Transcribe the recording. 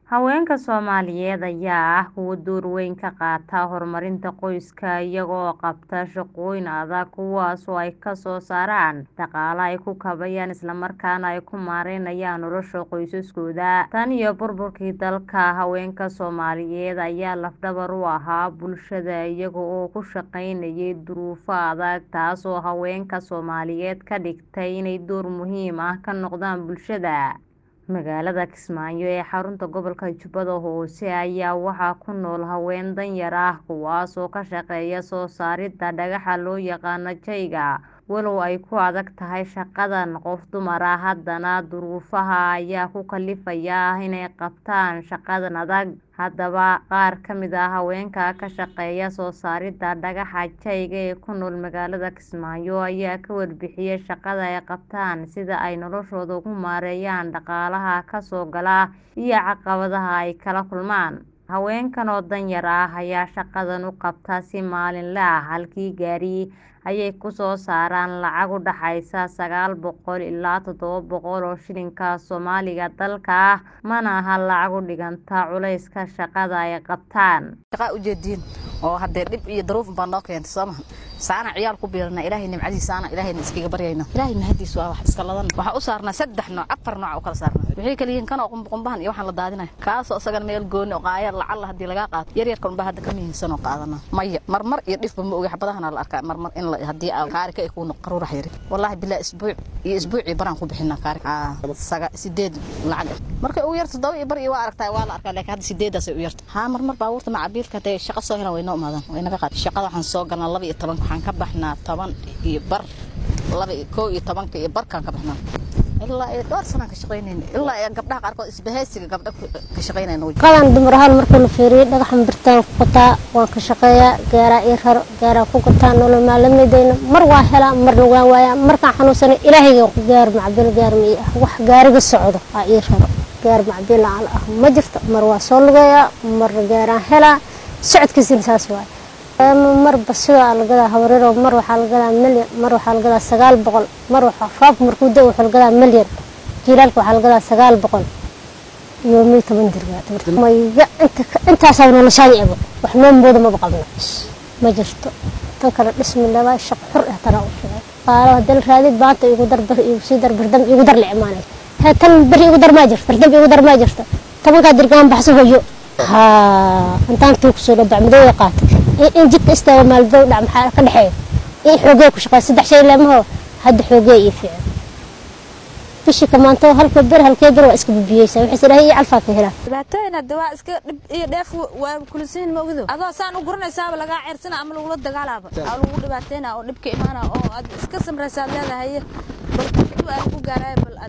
Haweenka Soomaaliyeed ayaa ah kuwo door weyn ka qaata horumarinta qoyska iyaga oo qabta shaqooyin adag kuwaas oo ay ka soo saaraan dhaqaale ay ku kabayaan isla markaana ay ku maareeyaan nolosha qoysaskooda. Tan iyo burburkii dalka, haweenka Soomaaliyeed ayaa laf dhabar u ahaa bulshada iyaga oo ku shaqaynayay duruufo adag taasoo haweenka Soomaaliyeed ka dhigtay inay door muhiim ah ka noqdaan bulshada. Magaalada Kismaayo ee xarunta gobolka Jubbada Hoose ayaa waxaa ku nool haween danyar ah kuwaas oo ka shaqeeya soo saaridda dhagaxa loo yaqaan jayga. Walow ay ku adag tahay shaqadan qof dumar ah, haddana duruufaha ayaa ku kalifaya inay qabtaan shaqadan adag. Haddaba, qaar ka mid ah haweenka ka shaqeeya soo saaridda dhagaxa jayga ee ku nool magaalada Kismaayo ayaa ka warbixiyay shaqada ay qabtaan, sida ay noloshooda ugu maareeyaan dhaqaalaha ka soo gala, iyo caqabadaha ay kala kulmaan. Haweenkan oo danyar ah ayaa shaqadan u qabta si maalinle ah, halkii gaari ayay ku soo saaraan lacag u dhaxaysa sagaal boqol ilaa toddoba boqol oo shilinka Soomaaliga dalka ah, mana aha lacag u dhiganta culayska shaqada ay qabtaan. Shaqaa ujeediin oo hadee dhib iyo daruuf baa noo keentay soo maha saana ciyaal ku biirna ilaahay nimcadiisa ana ilaahayna iskaga baryayna ilaahay mahadiisa waa wax iska ladan waxa u saarnaa saddex nooc afar nooc oo kala saarnaa wixii kala yihiin kan oo qumbahan iyo waxaan la daadinay kaasoo isagan meel gooni oo qaayar lacag hadii laga qaato yar yar kan baa hadda ka mihiinsan oo qaadana maya marmar iyo dhifba ma ogi xabadahana la arkaa marmar in la hadii aa kaarika ay ku noq qaruurax yari wallahi bilaa isbuuc iyo isbuuci baraan ku bixinaa kaarika saga sideed lacag markay ugu yarto todoba iyo bar iyo waa aragtaa waa la arkaa laakiin hadda sideedaas ay u yarta haa marmar baabuurta macabiilka hadee shaqo soo helaan way noo imaadaan way naga qaad shaqada waxaan soo galnaa laba iyo toban waxaan ka baxnaa toban iyo bar laba iyo kow iyo tobanka iyo barkaan ka baxnaa ilaa iyo dhowr sanaan ka shaqaynayna ilaa iyo gabdhaha qaarkood isbahaysiga gabdha ka shaqaynayna qadan dumar ahaan markii la fiiriyo dhagaxan birtaan ku qataa waan ka shaqeeyaa gaaraa ii raro gaaraa ku gataa nolol maalmeedayna mar waa helaa marna waan waayaa markaan xanuunsanay ilaahayga ku gaar macbil gaar ma ii ah wax gaariga socdo aa ii raro gaar macbil aan ah ma jirto mar waa soo lugeeyaa marna gaaraan helaa socodkiisina saas waaye marba sidaa lagadaa habaryaro mar waxaa lagadaa milyan mar waxaa lagadaa sagaal boqol mar roobka markuu da waxaa lagadaa milyan jiilaalka waxaa lagadaa sagaal boqol iyo mil toban dirgaamaya intaasaa noloshaada ebo wax noo mooda maba qabno ma jirto tan kale dhismi laba shaq xur ah tanaa u fiican qaalo hadii la raadid baanta igu dar bar igu sii dar bardam igu dar la imaanay hee tan beri igu dar maa jirto bardam igu dar maa jirto tobankaa dirgaan baxso hoyo haa intaan tuu kusoo dhabac madooya qaatay in jidka istaaga maaldow dhac maxaa ka dhexeeya in xoogee ku shaqeeya saddex shay leemaho hadda xoogee ii fiican bishii kamaanto halka ber halkee ber waa iska bubiyeysaa waxay sidhahay iyo calfaa ka helaa dhibaatooyin hadda waa iska dhib iyo dheef waa kulisiin ma ogdo adoo saan u guranaysaaba lagaa ceersana ama lagula dagaalaaba aa lagu dhibaateyna oo dhibka imaana oo aad iska samraysaad leedahay bal aan ku gaaraya bal